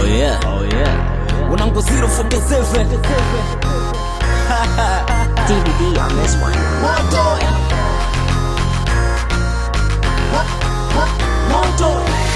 Oh yeah. Oh yeah. Unango 047. DVD on this one. Moto. Moto.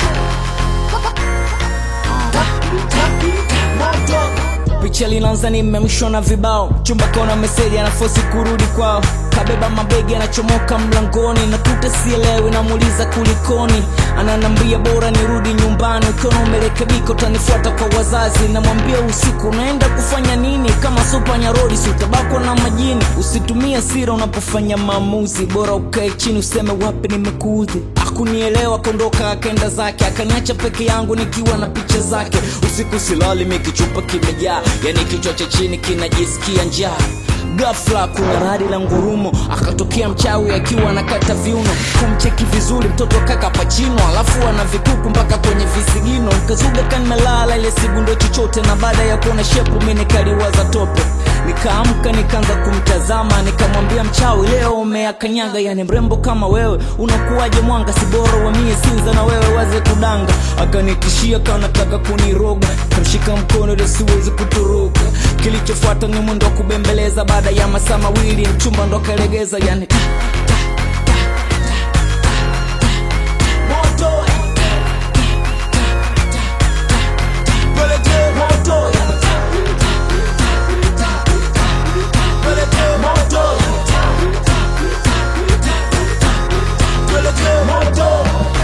Moto. Picha linaanza nimemshwa na vibao chumba kaona meseji anafosi kurudi kwao kabeba mabegi anachomoka mlangoni na tuta sielewi namuuliza kulikoni ananambia bora nirudi nyumbani ukiona umerekebika utanifuata kwa wazazi namwambia usiku unaenda kufanya nini kama sopa nyarodi si utabakwa na majini usitumie sira unapofanya maamuzi bora ukae chini useme wapi nimekuudhi akunielewa kondoka akaenda zake akaniacha peke yangu nikiwa na picha zake usiku silali mikichupa kimejaa yani kichwa cha chini kinajisikia njaa gafla kuna radi la ngurumo akatokea mchawi akiwa anakata viuno kumcheki vizuri mtoto kaka pachino alafu ana vikuku mpaka kwenye visigino nikazuga kanimelala ile sigundo chochote na baada ya kuona shepu mi nikaliwaza tope nikaamka nikaanza kumtazama nikamwambia mchawi leo umeakanyaga yani mrembo kama wewe unakuwaje mwanga si bora wamie sinza na wewe waze kudanga akanitishia kanataka kuniroga kamshika mkono ili siwezi kutoroka kilichofuata ni mwendo wa kubembeleza baada ya masaa mawili mchumba ndo akalegeza yani ta, ta, ta, ta, ta, ta. Moto. Peleke moto. Peleke moto. Peleke moto.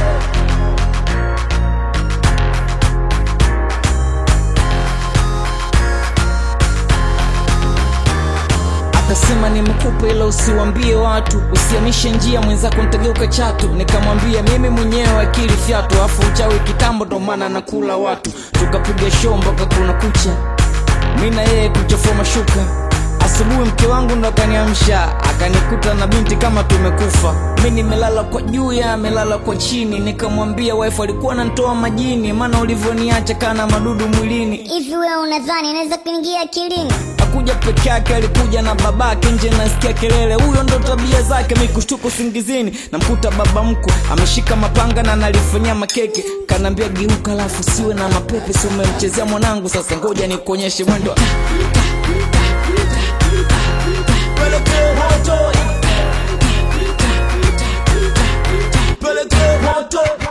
akasema nimekupa ila usiwambie watu usiamishe njia mwenzako ntageuka chatu nikamwambia mimi mwenyewe akili fyatu afu uchawi kitambo ndo maana nakula watu tukapiga show mpaka kuna kucha mi na yeye kuchafua mashuka asubuhi mke wangu ndo akaniamsha akanikuta na binti kama tumekufa mi nimelala kwa juu ya amelala kwa chini nikamwambia wife alikuwa nantoa majini maana ulivyoniacha kana madudu mwilini hivi wewe unadhani inaweza kuingia akilini akuja peke yake alikuja na babake nje nasikia kelele huyo ndo tabia zake mikushtuko singizini namkuta baba mkwe ameshika mapanga na nalifanyia makeke kanaambia geuka alafu siwe na mapepe si umemchezea mwanangu sasa ngoja nikuonyeshe mwendo Peleke moto. Peleke moto.